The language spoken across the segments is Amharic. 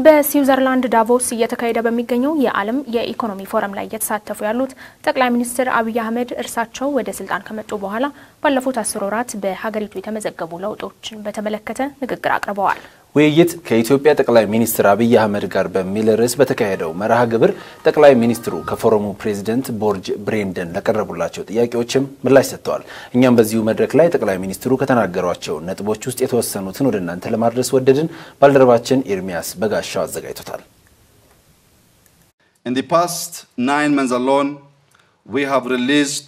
በስዊዘርላንድ ዳቮስ እየተካሄደ በሚገኘው የዓለም የኢኮኖሚ ፎረም ላይ እየተሳተፉ ያሉት ጠቅላይ ሚኒስትር አብይ አህመድ እርሳቸው ወደ ስልጣን ከመጡ በኋላ ባለፉት አስር ወራት በሀገሪቱ የተመዘገቡ ለውጦችን በተመለከተ ንግግር አቅርበዋል። ውይይት ከኢትዮጵያ ጠቅላይ ሚኒስትር አብይ አህመድ ጋር በሚል ርዕስ በተካሄደው መርሃ ግብር ጠቅላይ ሚኒስትሩ ከፎረሙ ፕሬዚደንት ቦርጅ ብሬንደን ለቀረቡላቸው ጥያቄዎችም ምላሽ ሰጥተዋል። እኛም በዚሁ መድረክ ላይ ጠቅላይ ሚኒስትሩ ከተናገሯቸው ነጥቦች ውስጥ የተወሰኑትን ወደ እናንተ ለማድረስ ወደድን። ባልደረባችን ኤርሚያስ በጋሻው አዘጋጅቶታል። In the past nine months alone, we have released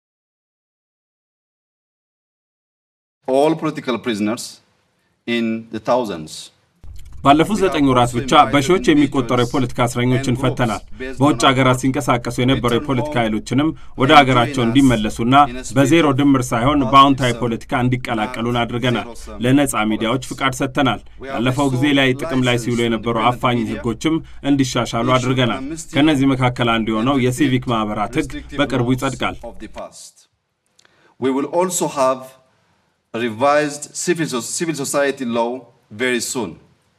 all political prisoners in the thousands. ባለፉት ዘጠኝ ወራት ብቻ በሺዎች የሚቆጠሩ የፖለቲካ እስረኞችን ፈተናል። በውጭ ሀገራት ሲንቀሳቀሱ የነበሩ የፖለቲካ ኃይሎችንም ወደ ሀገራቸው እንዲመለሱና በዜሮ ድምር ሳይሆን በአዎንታዊ ፖለቲካ እንዲቀላቀሉን አድርገናል። ለነጻ ሚዲያዎች ፍቃድ ሰጥተናል። ያለፈው ጊዜ ላይ ጥቅም ላይ ሲውሉ የነበሩ አፋኝ ሕጎችም እንዲሻሻሉ አድርገናል። ከእነዚህ መካከል አንዱ የሆነው የሲቪክ ማህበራት ሕግ በቅርቡ ይጸድቃል። We will also have a revised civil, civil society law very soon.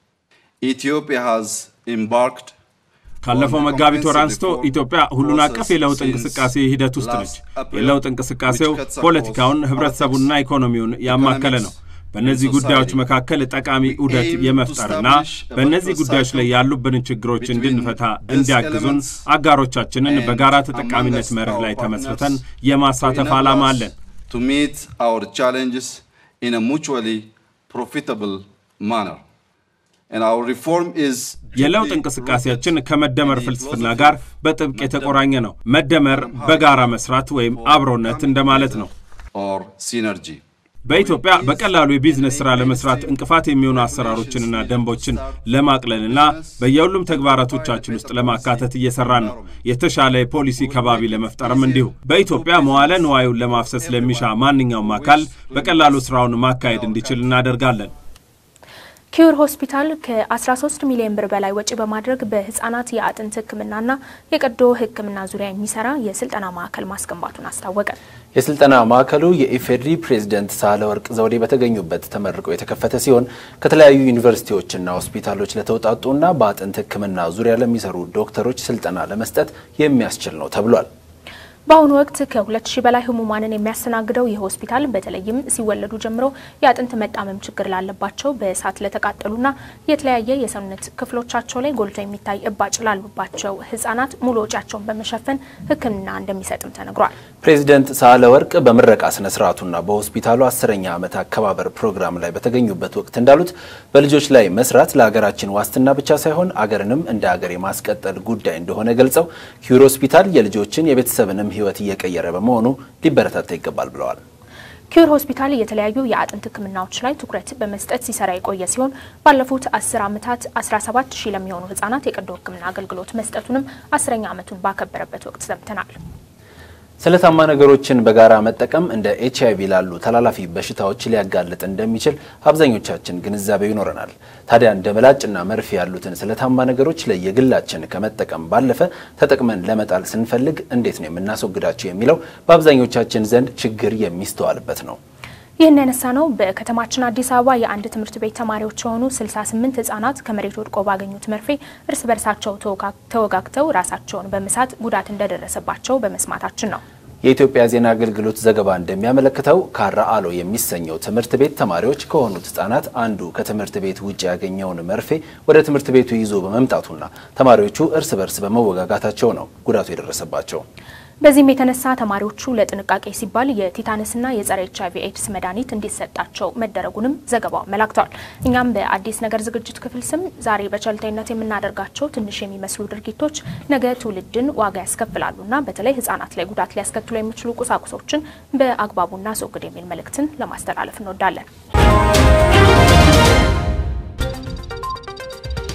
Ethiopia has embarked ካለፈው መጋቢት ወር አንስቶ ኢትዮጵያ ሁሉን አቀፍ የለውጥ እንቅስቃሴ ሂደት ውስጥ ነች። የለውጥ እንቅስቃሴው ፖለቲካውን፣ ህብረተሰቡንና ኢኮኖሚውን ያማከለ ነው። በእነዚህ ጉዳዮች መካከል ጠቃሚ ዑደት የመፍጠርና በእነዚህ ጉዳዮች ላይ ያሉብንን ችግሮች እንድንፈታ እንዲያግዙን አጋሮቻችንን በጋራ ተጠቃሚነት መርህ ላይ ተመስርተን የማሳተፍ ዓላማ አለን። to meet our challenges in a mutually profitable manner. And our reform is የለውጥ እንቅስቃሴያችን ከመደመር ፍልስፍና ጋር በጥብቅ የተቆራኘ ነው። መደመር በጋራ መስራት ወይም አብሮነት እንደማለት ነው። or synergy. በኢትዮጵያ በቀላሉ የቢዝነስ ሥራ ለመስራት እንቅፋት የሚሆኑ አሰራሮችንና ደንቦችን ለማቅለልና በየሁሉም ተግባራቶቻችን ውስጥ ለማካተት እየሰራን ነው። የተሻለ የፖሊሲ ከባቢ ለመፍጠርም እንዲሁ። በኢትዮጵያ መዋለ ንዋዩን ለማፍሰስ ለሚሻ ማንኛውም አካል በቀላሉ ሥራውን ማካሄድ እንዲችል እናደርጋለን። ኪዩር ሆስፒታል ከ13 ሚሊዮን ብር በላይ ወጪ በማድረግ በህጻናት የአጥንት ሕክምናና የቀዶ ሕክምና ዙሪያ የሚሰራ የስልጠና ማዕከል ማስገንባቱን አስታወቀ። የስልጠና ማዕከሉ የኢፌዴሪ ፕሬዝደንት ሳህለወርቅ ዘውዴ በተገኙበት ተመርቆ የተከፈተ ሲሆን ከተለያዩ ዩኒቨርሲቲዎችና ሆስፒታሎች ለተውጣጡና በአጥንት ሕክምና ዙሪያ ለሚሰሩ ዶክተሮች ስልጠና ለመስጠት የሚያስችል ነው ተብሏል። በአሁኑ ወቅት ከሁለት ሺህ በላይ ህሙማንን የሚያስተናግደው ይህ ሆስፒታል በተለይም ሲወለዱ ጀምሮ የአጥንት መጣመም ችግር ላለባቸው፣ በእሳት ለተቃጠሉና የተለያየ የሰውነት ክፍሎቻቸው ላይ ጎልቶ የሚታይ እባጭ ላሉባቸው ህጻናት ሙሉ ወጪያቸውን በመሸፈን ህክምና እንደሚሰጥም ተነግሯል። ፕሬዚደንት ሳህለ ወርቅ በምረቃ ስነ ስርዓቱና በሆስፒታሉ አስረኛ ዓመት አከባበር ፕሮግራም ላይ በተገኙበት ወቅት እንዳሉት በልጆች ላይ መስራት ለሀገራችን ዋስትና ብቻ ሳይሆን አገርንም እንደ ሀገር የማስቀጠል ጉዳይ እንደሆነ ገልጸው ኪዩር ሆስፒታል የልጆችን የቤተሰብንም ህይወት እየቀየረ በመሆኑ ሊበረታታ ይገባል ብለዋል። ኪዩር ሆስፒታል የተለያዩ የአጥንት ህክምናዎች ላይ ትኩረት በመስጠት ሲሰራ የቆየ ሲሆን ባለፉት አስር ዓመታት 17 ሺህ ለሚሆኑ ህጻናት የቀዶ ህክምና አገልግሎት መስጠቱንም አስረኛ ዓመቱን ባከበረበት ወቅት ሰምተናል። ስለታማ ነገሮችን በጋራ መጠቀም እንደ ኤች አይቪ ላሉ ተላላፊ በሽታዎች ሊያጋልጥ እንደሚችል አብዛኞቻችን ግንዛቤው ይኖረናል። ታዲያ እንደ ምላጭና መርፌ ያሉትን ስለታማ ነገሮች ለየግላችን ከመጠቀም ባለፈ ተጠቅመን ለመጣል ስንፈልግ እንዴት ነው የምናስወግዳቸው የሚለው በአብዛኞቻችን ዘንድ ችግር የሚስተዋልበት ነው። ይህን ያነሳ ነው በከተማችን አዲስ አበባ የአንድ ትምህርት ቤት ተማሪዎች የሆኑ 68 ህጻናት ከመሬት ወድቆ ባገኙት መርፌ እርስ በርሳቸው ተወጋግተው ራሳቸውን በመሳት ጉዳት እንደደረሰባቸው በመስማታችን ነው። የኢትዮጵያ ዜና አገልግሎት ዘገባ እንደሚያመለክተው ካራ አሎ የሚሰኘው ትምህርት ቤት ተማሪዎች ከሆኑት ህጻናት አንዱ ከትምህርት ቤት ውጭ ያገኘውን መርፌ ወደ ትምህርት ቤቱ ይዞ በመምጣቱና ተማሪዎቹ እርስ በርስ በመወጋጋታቸው ነው ጉዳቱ የደረሰባቸው። በዚህም የተነሳ ተማሪዎቹ ለጥንቃቄ ሲባል የቲታነስና የጸረ ኤች አይቪ ኤድስ መድኃኒት እንዲሰጣቸው መደረጉንም ዘገባው አመላክተዋል። እኛም በአዲስ ነገር ዝግጅት ክፍል ስም ዛሬ በቸልተኝነት የምናደርጋቸው ትንሽ የሚመስሉ ድርጊቶች ነገ ትውልድን ዋጋ ያስከፍላሉና በተለይ ህጻናት ላይ ጉዳት ሊያስከትሉ የሚችሉ ቁሳቁሶችን በአግባቡ እናስወግድ የሚል መልእክትን ለማስተላለፍ እንወዳለን።